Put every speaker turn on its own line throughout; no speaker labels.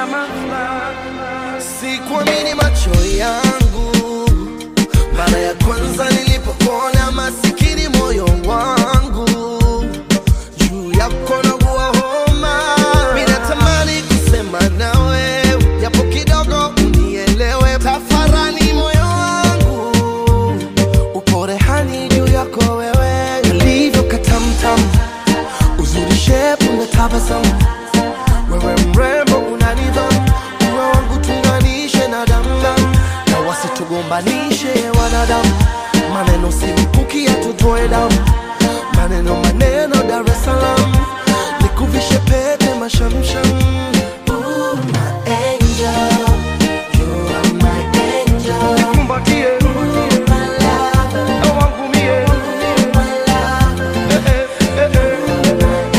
nyama fulani.
Sikuamini macho yangu mara ya kwanza nilipokuona, masikini moyo wangu juu yako naugua homa. Mimi natamani kusema nawe japo kidogo unielewe, tafarani moyo wangu upo rehani juu yako wewe, ulivyo katamtam, uzuri shepu na tabasamu wewe mrembo una nidhamu, uwe wangu tunganishe na damdam, na wasitugombanishe wanadamu. Maneno si mkuki yatutoe damu, maneno maneno Dar es Salaam, nikuvishe pete mashamsham. Ooh, my angel, you are my angel.
Nikumbatie,
Ooh, my lover,
na wangu mie.
my lover.
Eh, eh, eh, eh.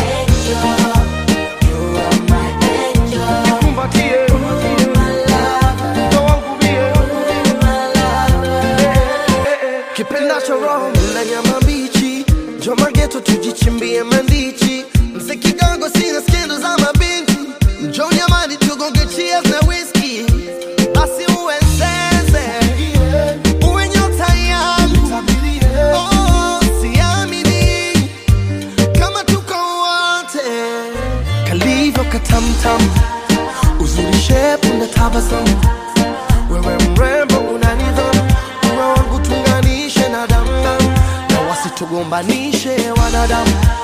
Nikumbatie, na wangu mie. Eh, eh.
kipendacho roho na nyama mbichi, njoma geto tujichimbie mandichi, mzee kidogo sina skendo za mabinti, njo nyamani tugonge cheers na whisky, basi uwe zeze, uwe nyota yangu, oh, siamini kama tuko wote, kalivyo katamtam, uzuri shepu na tabasamu wewe mrembo una nidhamu, uwe wangu tunganishe na damdam, na wasitugombanishe wanadamu.